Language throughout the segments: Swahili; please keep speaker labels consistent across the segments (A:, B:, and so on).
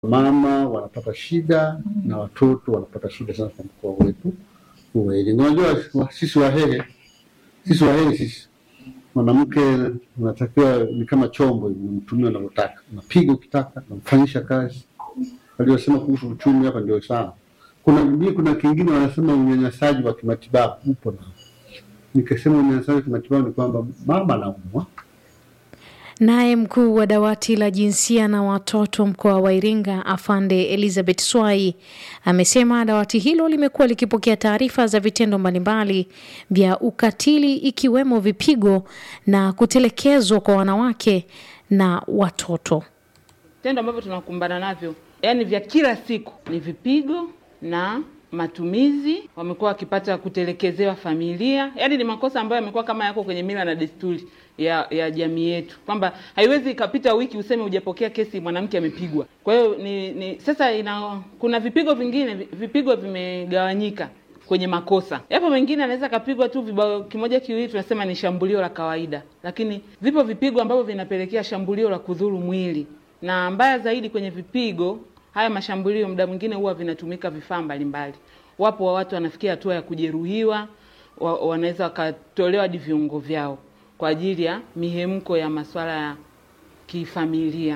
A: mama wanapata shida na watoto wanapata shida sana kwa mkoa wetu wa Iringa. Unajua wa- sisi Wahehe, sisi Wahehe sisi mwanamke unatakiwa ni kama chombo hivi, unamtumia unavyotaka, unapiga ukitaka, unamfanyisha kazi. Waliosema kuhusu uchumi hapa ndio sawa. Kuna mimi, kuna kingine wanasema unyanyasaji wa kimatibabu upo na nikasema unyanyasaji wa kimatibabu ni kwamba mama anaumwa
B: Naye mkuu wa dawati la jinsia na watoto mkoa wa Iringa Afande Elizabeth Swai amesema dawati hilo limekuwa likipokea taarifa za vitendo mbalimbali vya ukatili ikiwemo vipigo na kutelekezwa kwa wanawake na watoto.
C: Vitendo ambavyo tunakumbana navyo yani vya kila siku ni vipigo na matumizi. Wamekuwa wakipata kutelekezewa familia, yani ni makosa ambayo yamekuwa kama yako kwenye mila na desturi ya ya jamii yetu, kwamba haiwezi ikapita wiki useme hujapokea kesi mwanamke amepigwa. Kwa hiyo ni, ni sasa ina, kuna vipigo vingine, vipigo vimegawanyika kwenye makosa. Yapo mengine anaweza kapigwa tu vibao kimoja kiwili, tunasema ni shambulio la kawaida, lakini vipo vipigo ambavyo vinapelekea shambulio la kudhuru mwili, na mbaya zaidi kwenye vipigo haya mashambulio, muda mwingine huwa vinatumika vifaa mbalimbali. Wapo wa watu wanafikia hatua ya kujeruhiwa, wa, wanaweza wakatolewa hadi viungo vyao kwa ajili ya mihemko ya masuala ya kifamilia.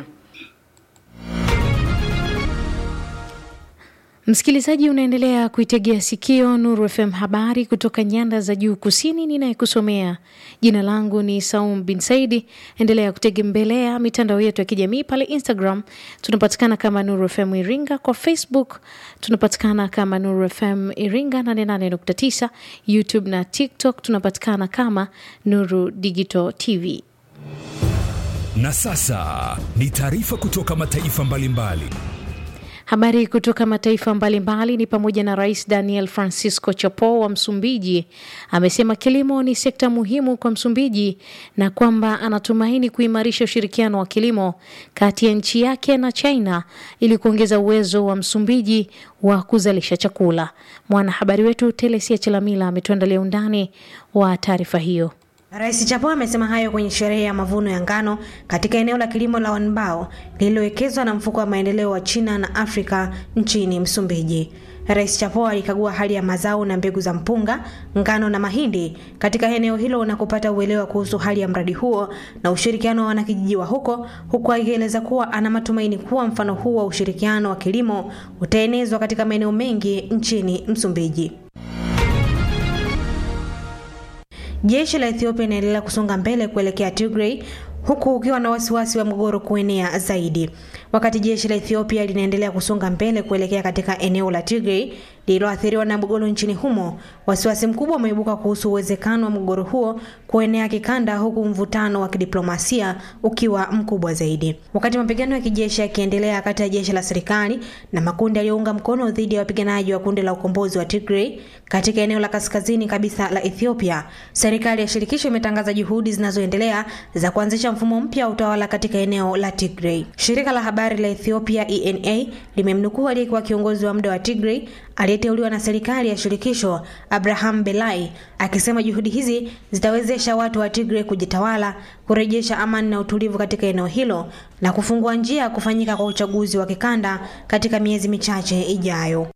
B: Msikilizaji, unaendelea kuitegea sikio Nuru FM, habari kutoka nyanda za juu kusini. Ninayekusomea jina langu ni Saum bin Saidi. Endelea kutegemmelea mitandao yetu ya kijamii pale Instagram tunapatikana kama Nuru FM Iringa, kwa Facebook tunapatikana kama Nuru FM Iringa 88.9, YouTube na TikTok tunapatikana kama Nuru Digital TV.
D: Na sasa ni taarifa kutoka mataifa mbalimbali.
B: Habari kutoka mataifa mbalimbali ni pamoja na Rais Daniel Francisco Chapo wa Msumbiji amesema kilimo ni sekta muhimu kwa Msumbiji na kwamba anatumaini kuimarisha ushirikiano wa kilimo kati ya nchi yake na China ili kuongeza uwezo wa Msumbiji wa kuzalisha chakula. Mwanahabari wetu Telesia Chelamila ametuandalia undani wa taarifa hiyo.
E: Rais Chapo amesema hayo kwenye sherehe ya mavuno ya ngano katika eneo la kilimo la Wanbao lililowekezwa na mfuko wa maendeleo wa China na Afrika nchini Msumbiji. Rais Chapo alikagua hali ya mazao na mbegu za mpunga, ngano na mahindi katika eneo hilo na kupata uelewa kuhusu hali ya mradi huo na ushirikiano wa wanakijiji wa huko, huku akieleza kuwa ana matumaini kuwa mfano huu wa ushirikiano wa kilimo utaenezwa katika maeneo mengi nchini Msumbiji. Jeshi la Ethiopia linaendelea kusonga mbele kuelekea Tigray huku ukiwa na wasiwasi wa mgogoro kuenea zaidi. Wakati jeshi la Ethiopia linaendelea kusonga mbele kuelekea katika eneo la Tigray lililoathiriwa na mgogoro nchini humo, wasiwasi mkubwa umeibuka kuhusu uwezekano wa mgogoro huo kuenea kikanda, huku mvutano wa kidiplomasia ukiwa mkubwa zaidi. Wakati mapigano ya kijeshi yakiendelea kati ya jeshi la serikali na makundi yaliyounga mkono dhidi ya wapiganaji wa kundi la ukombozi wa Tigray katika eneo la kaskazini kabisa la Ethiopia, serikali ya shirikisho imetangaza juhudi zinazoendelea za kuanzisha mfumo mpya wa utawala katika eneo la Tigray. Shirika la habari la Ethiopia ENA limemnukuu aliyekuwa kiongozi wa muda wa Tigray aliyeteuliwa na serikali ya shirikisho Abraham Belai akisema juhudi hizi zitawezesha watu wa Tigray kujitawala, kurejesha amani na utulivu katika eneo hilo na kufungua njia ya kufanyika kwa uchaguzi wa kikanda katika miezi michache ijayo.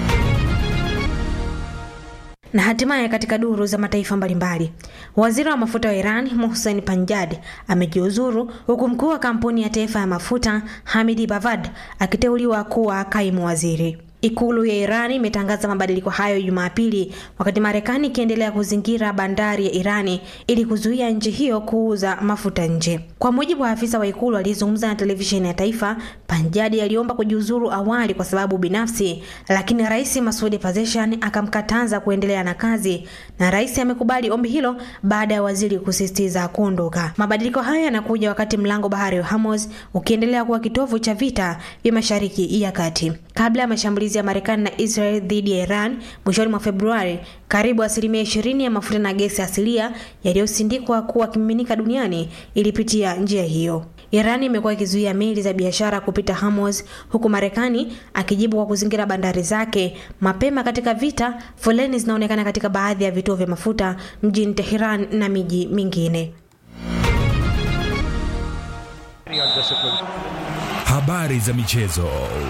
E: Na hatimaye katika duru za mataifa mbalimbali, waziri wa mafuta wa Iran Mohsen Panjad amejiuzuru huku mkuu wa kampuni ya taifa ya mafuta Hamidi Bavad akiteuliwa kuwa kaimu waziri. Ikulu ya Irani imetangaza mabadiliko hayo Jumapili, wakati Marekani ikiendelea kuzingira bandari ya Irani ili kuzuia nchi hiyo kuuza mafuta nje. Kwa mujibu wa afisa wa ikulu aliyezungumza na televisheni ya taifa, Panjadi aliomba kujiuzuru awali kwa sababu binafsi, lakini rais Masudi Pezeshkian akamkataza kuendelea na kazi, na rais amekubali ombi hilo baada ya waziri kusisitiza kuondoka. Mabadiliko hayo yanakuja wakati mlango bahari wa Hormuz ukiendelea kuwa kitovu cha vita vya Mashariki ya Kati. Kabla ya mashambulizi ya Marekani na Israel dhidi ya Iran mwishoni mwa Februari, karibu asilimia ishirini ya mafuta na gesi asilia yaliyosindikwa kuwa kimiminika duniani ilipitia njia hiyo. Iran imekuwa ikizuia meli za biashara kupita Hormuz, huku Marekani akijibu kwa kuzingira bandari zake. Mapema katika vita, foleni zinaonekana katika baadhi ya vituo vya mafuta mjini Tehran na miji mingine.
D: habari za michezo.